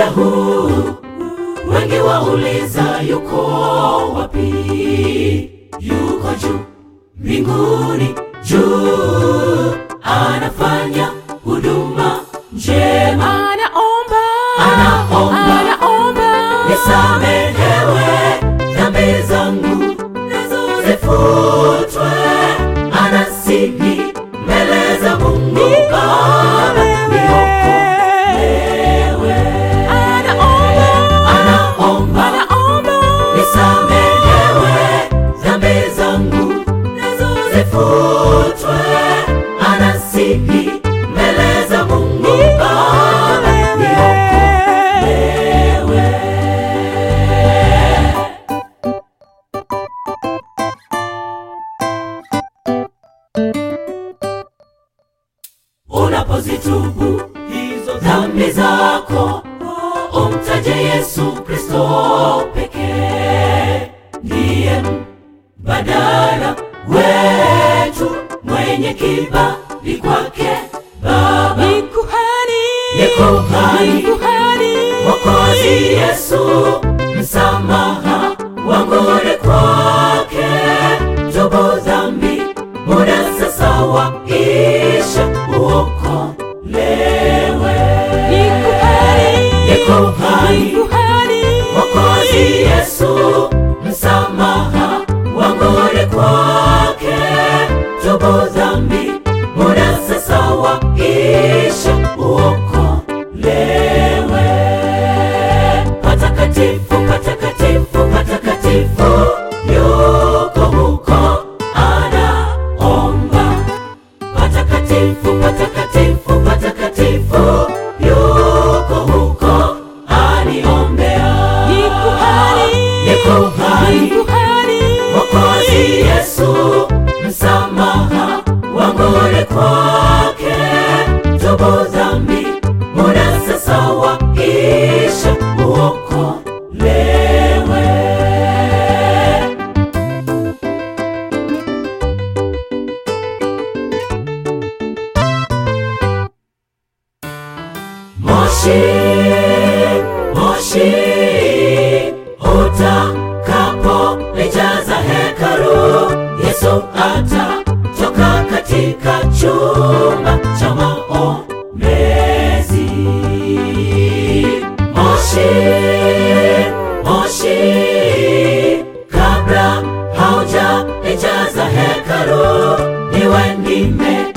huu wengi wauliza yuko wapi? Yuko juu mbinguni, juu anafanya huduma njema, anaomba Anaomba. anaomba nisamehewe dhambi zangu nazo zifutwe, anasihi mbele za Mungu Baba niokolewe. anaomba Anaomba anaomba nisamehewe dhambi zangu nazo zifutwe, anasihi mbele za Mungu Baba niokolewe. Unapozitubu hizo dhambi zako, umtaje Yesu Kristo pekee, ndiye mbadala wetu, mwenye kibali kwake Baba. ni kuhani Ni kuhani. ni kuhani Mwokozi Yesu, msamaha wangu ni kwake. Tubu dhambi, muda sasa waisha, uokolewe. ni kuhani Ni kuhani. ni kuhani Mwokozi Yesu, msamaha wangu ni kwake. Tubu dhambi, muda sasa waisha, uokolewe. Patakatifu, patakatifu, patakatifu, yuko huko anaomba. Patakatifu, patakatifu, patakatifu, yuko huko aniombea. ni kuhani Ni kuhani. ni kuhani Mwokozi Yesu, msamaha wangu ni kwake. Tubu dhambi, muda sasa waisha, uokolewe. Moshi, moshi, utakapo lijaza hekalu, Yesu atatoka katika chumba cha maombezi. Moshi, moshi, kabla hauja lijaza hekalu, niwe nime